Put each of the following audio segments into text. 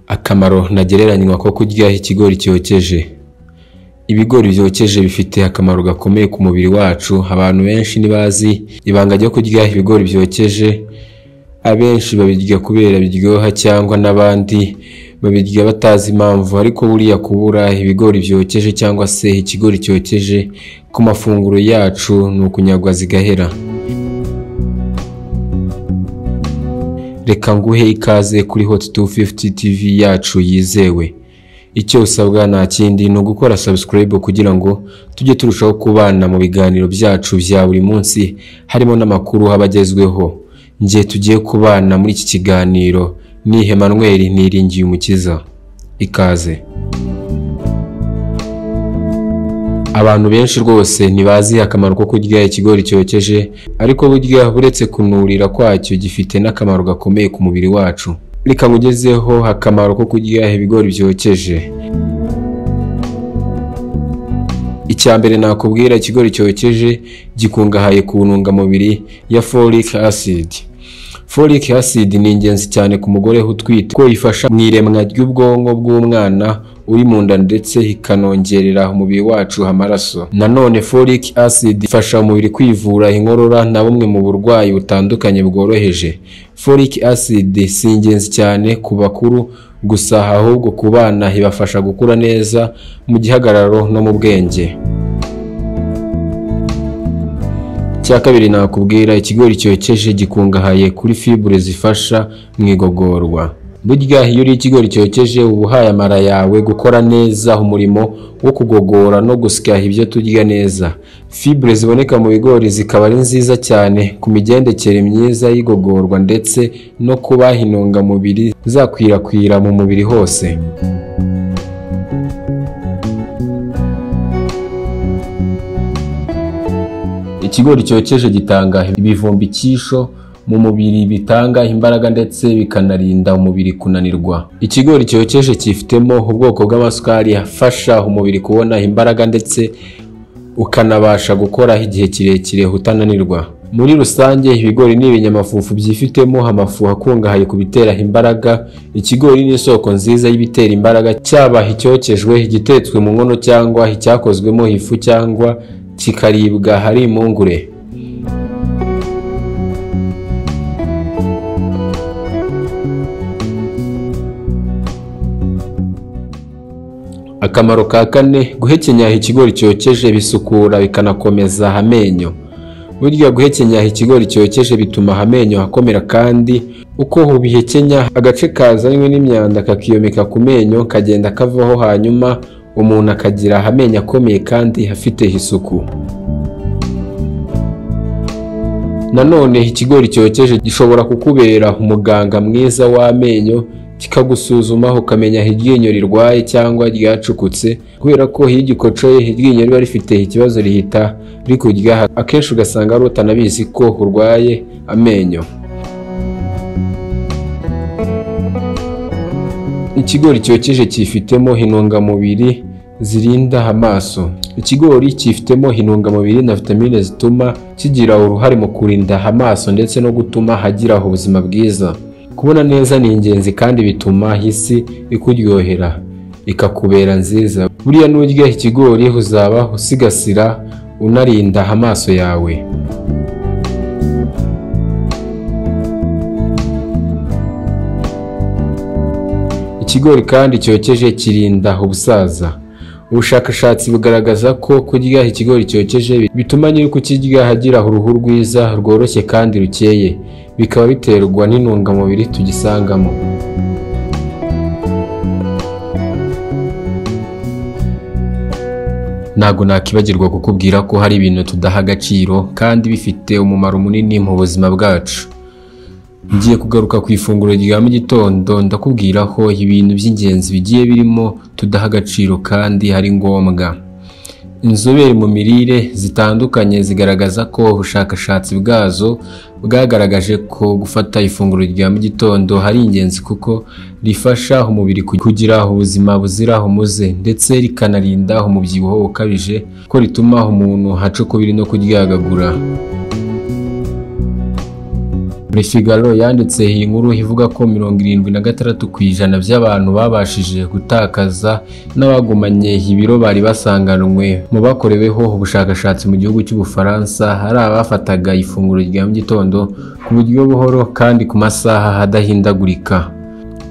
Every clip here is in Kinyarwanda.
akamaro ntagereranywa ko kurya ikigori cyokeje. Ibigori byokeje bifite akamaro gakomeye ku mubiri wacu, abantu benshi ntibazi ibanga ryo kurya ibigori byokeje, abenshi babirya kubera biryoha cyangwa n'abandi babirya batazi impamvu ariko buriya kubura ibigori byokeje cyangwa se ikigori cyokeje ku mafunguro yacu ni ukunyagwa zigahera. Reka nguhe ikaze kuri Hot 250 TV yacu yizewe. Icyo usabwa nta kindi ni ugukora subscribe kugira ngo tujye turushaho kubana mu biganiro byacu bya buri munsi harimo n'amakuru aba agezweho. Njye tugiye kubana muri iki kiganiro ni Emmanuel Niringiye Umukiza. Ikaze. Abantu benshi rwose ntibazi akamaro ko kurya ikigori cyokeje, ariko burya uretse kunurira kwacyo gifite n'akamaro gakomeye ku mubiri wacu. Reka nkugezeho akamaro ko kurya ibigori byokeje. Icya mbere nakubwira ikigori cyokeje gikungahaye ku ntungamubiri ya folic acid. Folic acid ni ingenzi cyane ku mugore utwite kuko ifasha mu iremwa ry'ubwonko bw'umwana uri mu nda ndetse ikanongerera umubiri wacu amaraso. Nanone folic acid ifasha umubiri kwivura inkorora na bumwe mu burwayi butandukanye bworoheje. Folic acid si ingenzi cyane ku bakuru gusa ahubwo ku bana ibafasha gukura neza mu gihagararo no mu bwenge. Icya kabiri nakubwira ikigori cyokeje gikungahaye kuri fibure zifasha mu igogorwa. Burya iyo uriye ikigori cyokeje uba uhaye amara yawe gukora neza umurimo wo kugogora no gusya ibyo turya neza. Fibure ziboneka mu bigori zikaba ari nziza cyane ku migendekere myiza y'igogorwa ndetse no kubaha intungamubiri zakwirakwira mu mubiri hose. Ikigori cyokeje gitanga ibivumbikisho mu mubiri bitanga imbaraga ndetse bikanarinda umubiri kunanirwa. Ikigori cyokeje cyifitemo ubwoko bw'amasukari afasha umubiri kubona imbaraga ndetse ukanabasha gukora igihe kirekire utananirwa. Muri rusange ibigori ni ibinyamafufu byifitemo amafu akungahaye ku bitera imbaraga. Ikigori ni isoko nziza y'ibitera imbaraga cyaba icyokejwe, igitetswe mu nkono cyangwa icyakozwemo ifu cyangwa kikaribwa hari impungure. Akamaro ka kane guhekenya ikigori cyokeje bisukura bikanakomeza amenyo. Burya guhekenya ikigori cyokeje bituma amenyo akomera kandi uko ubihekenya agace kazanywe n'imyanda kakiyomeka ku menyo kagenda kavaho hanyuma umuntu akagira amenyo akomeye kandi afite isuku. Nanone ikigori cyokeje gishobora kukubera umuganga mwiza w'amenyo kikagusuzuma ukamenya aho iryinyo rirwaye cyangwa ryacukutse kubera ko iyo ugikocoye iryinyo riba rifite ikibazo rihita rikurya akenshi ugasanga ari utanabizi ko urwaye amenyo. Ikigori cyokeje cyifitemo intungamubiri zirinda amaso. Ikigori cyifitemo intungamubiri na vitamine zituma kigira uruhare mu kurinda amaso ndetse no gutuma hagira ubuzima bwiza. Kubona neza ni ingenzi kandi bituma isi ikuryohera ikakubera nziza. Buriya nurya ikigori uzaba usigasira unarinda amaso yawe. Ikigori kandi cyokeje kirinda ubusaza. Ubushakashatsi bugaragaza ko kurya ikigori cyokeje bituma nyiri kukirya agira uruhu rwiza rworoshye kandi rukeye, bikaba biterwa n'intungamubiri tugisangamo. Ntabwo nakibagirwa kukubwira ko hari ibintu tudaha agaciro kandi bifite umumaro munini mu buzima bwacu. Ngiye kugaruka ku ifunguro rya mu gitondo ndakubwira ko ibintu by'ingenzi bigiye birimo tudaha agaciro kandi ari ngombwa. Inzobere mu mirire zitandukanye zigaragaza ko ubushakashatsi bwazo bwagaragaje ko gufata ifunguro rya mu gitondo ari ingenzi kuko rifasha umubiri kugira ubuzima buzira umuze ndetse rikanarinda umubyibuho ukabije ko rituma umuntu aca ukubiri no kuryagagura. Le Figaro yanditse iyi nkuru ivuga ko mirongo irindwi na gatandatu ku ijana by'abantu babashije gutakaza n'abagumanye ibiro bari basanganwe mu bakoreweho ubushakashatsi mu gihugu cy'ubufaransa hari abafataga ifunguro rya mu gitondo ku buryo buhoro kandi ku masaha adahindagurika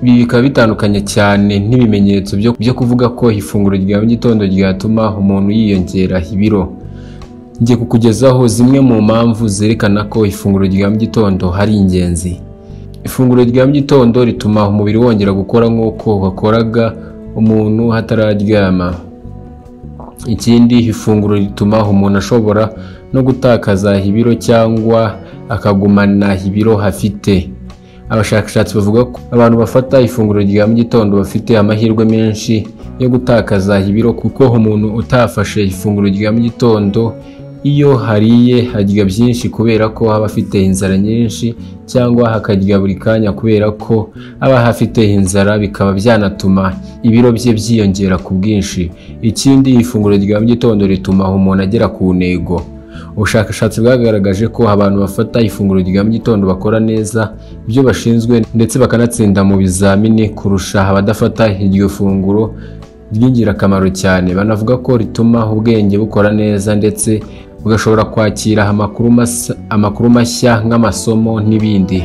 ibi bikaba bitandukanye cyane n'ibimenyetso byo- byo kuvuga ko ifunguro rya mu gitondo ryatuma umuntu yiyongera ibiro ngiye kukugezaho zimwe mu mpamvu zerekana ko ifunguro rya mu gitondo ari ingenzi ifunguro rya mu gitondo rituma umubiri wongera gukora nk'uko wakoraga umuntu hatararyama ikindi ifunguro rituma umuntu ashobora no gutakaza ibiro cyangwa akagumana ibiro afite abashakashatsi bavuga ko abantu bafata ifunguro rya mu gitondo bafite amahirwe menshi yo gutakaza ibiro kuko umuntu utafashe ifunguro rya mu gitondo iyo hariye harya byinshi kubera ko aba afite inzara nyinshi cyangwa akarya buri kanya kubera ko aba afite inzara bikaba byanatuma ibiro bye byiyongera ku bwinshi ikindi ifunguro rya mu gitondo rituma umuntu agera ku ntego ubushakashatsi bwagaragaje ko abantu bafata ifunguro rya mu gitondo bakora neza ibyo bashinzwe ndetse bakanatsinda mu bizamini kurusha abadafata iryo funguro ry'ingirakamaro cyane banavuga ko rituma ubwenge bukora neza ndetse ugashobora kwakira amakuru mas- amakuru mashya nk'amasomo n'ibindi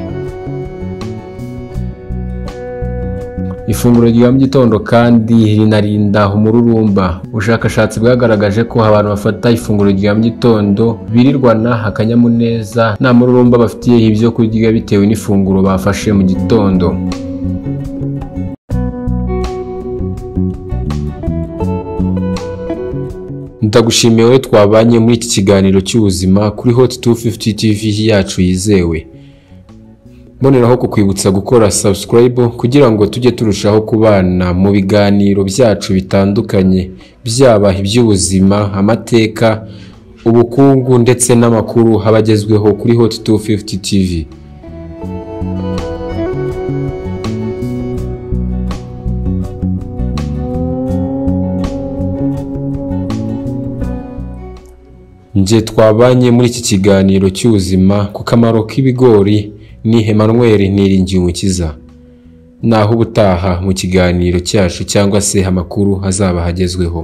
ifunguro rya mu gitondo kandi rinarinda umururumba ubushakashatsi bwagaragaje ko abantu bafata ifunguro rya mu gitondo birirwana akanyamuneza nta mururumba bafitiye ibyo kurya bitewe n'ifunguro bafashe mu gitondo ndagushimiye wowe twabanye muri iki kiganiro cy'ubuzima kuri hot 250 tv yacu yizewe mboneraho kukwibutsa gukora subscribe kugira ngo tujye turushaho kubana mu biganiro byacu bitandukanye byaba iby'ubuzima amateka ubukungu ndetse n'amakuru aba agezweho kuri hot 250 tv Njye twabanye muri iki kiganiro cy'ubuzima ku kamaro k'ibigori ni Emmanuel Niringimukiza. Naho ubutaha mu kiganiro cyacu cyangwa se amakuru azaba hagezweho.